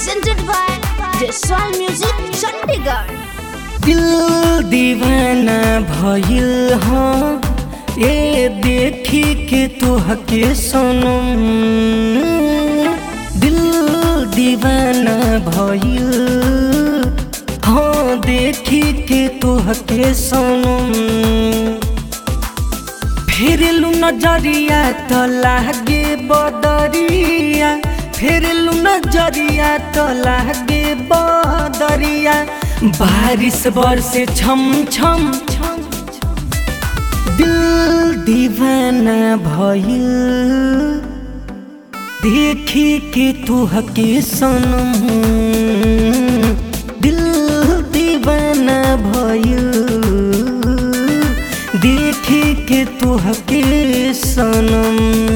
presented by Jaswal Music, Chandigarh. दिल दीवाना भइल हाँ ए देखी के तोहके सनम दिल दीवाना भइल हाँ देखी के तोहके सनम फेरलू नजरिया त लागे बदरिया फेरलू नजरिया त लागे बदरिया बारिश बरसे छम छम छम दिल दीवाना भइल देखी के तुहके सनम दिल दीवाना भइल देखी के तुहके सनम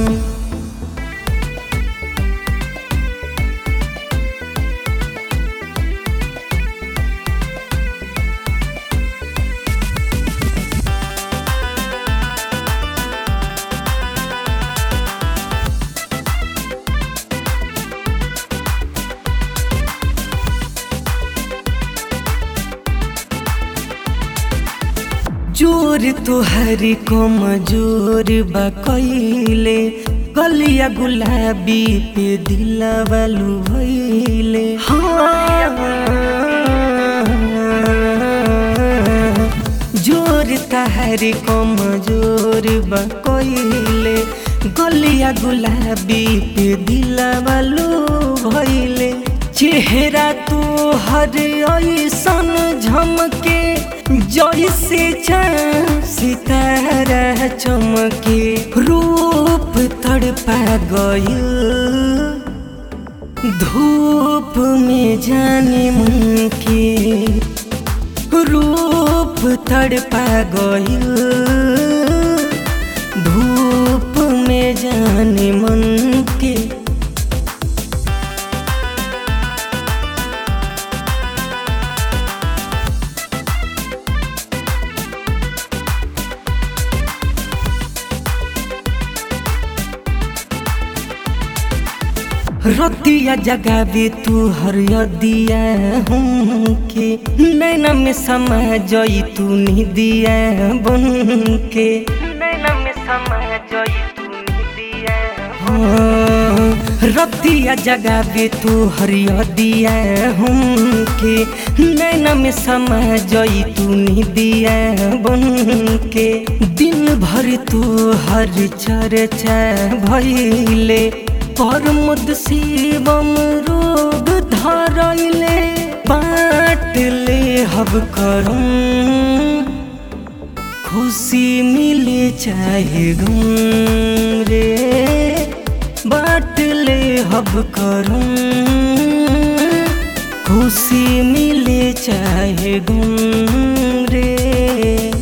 जोर तुहरी कमजोर बा कइले गलिया गुलाबी पे दिलवालू भइले हाँ जोर तहरी कमजोर बा कइले गलिया गुलाबी पे दिलवालू भइले चेहरा तू हर ऐसन झमके जैसे चाँद सितारा चमके रूप तड़पा गयल धूप में जाने मन के रूप तड़पा गयल धूप में जाने मन के रतिया जगावे तू हरियदिया हमके नैना में समा जई तू निदिया बन के नैना में समा जई तू निदिया हाँ, रतिया जगावे तू हरियदिया हमके नैना में समा जई तू निदिया बन के दिन भर तू हर चर्चा भइले परमुद शिवम रोग धरैले बाट ले हब करम खुशी मिले चाहे गम रे बाट ले हब करम खुशी मिले चाहे गम रे